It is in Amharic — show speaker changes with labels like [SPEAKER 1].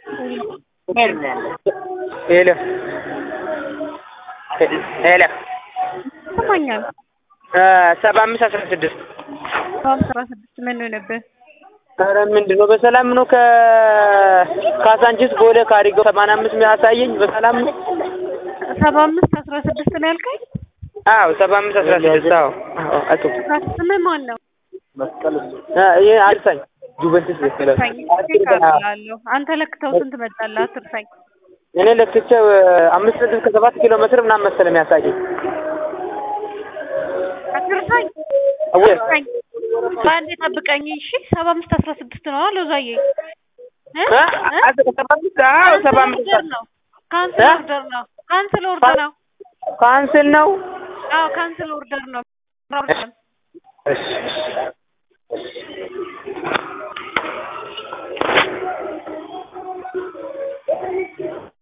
[SPEAKER 1] ሄሎ ሄሎ
[SPEAKER 2] ይሰማኛል።
[SPEAKER 1] ሰባ አምስት አስራ ስድስት
[SPEAKER 2] በአስራ ስድስት ምን ሆነብህ?
[SPEAKER 1] ኧረ ምንድን ነው በሰላም ነው? ከካሳንቺስ ቦሌ ካሪጎ ሰማንያ አምስት የሚያሳየኝ በሰላም ነው?
[SPEAKER 2] ሰባ አምስት አስራ ስድስት ነው ያልከኝ?
[SPEAKER 1] አዎ ሰባ አምስት አስራ ስድስት አዎ አዎ አቶ
[SPEAKER 2] ስምህ ማን ነው?
[SPEAKER 1] ይህ አልሳኝ ጁቨንትስ
[SPEAKER 2] አትርሳኝ። ቼክ አድርግልሃለሁ። አንተ ለክተው ስንት መጣልህ? አትርሳኝ።
[SPEAKER 1] እኔ ለክቼው አምስት ነጥብ ከሰባት ኪሎ ሜትር ምናምን መሰለህ የሚያሳየኝ
[SPEAKER 2] አትርሳኝ።
[SPEAKER 1] ወይ
[SPEAKER 2] አትርሳኝ። በአንዴ ጠብቀኝ እሺ። ሰባ አምስት አስራ ስድስት ነው አለ ዛዬ እ?
[SPEAKER 1] እ?
[SPEAKER 2] እ?
[SPEAKER 1] ሰባ አምስት አዎ ሰባ
[SPEAKER 2] ካንስል
[SPEAKER 1] አምስት
[SPEAKER 2] ኦርደር ነው። ካንስል
[SPEAKER 1] እ?
[SPEAKER 2] ኦርደር ነው። ካንስል ኦርደር ነው።
[SPEAKER 1] ካንስል ነው
[SPEAKER 2] አዎ ካንስል ኦርደር ነው።
[SPEAKER 1] እሺ እሺ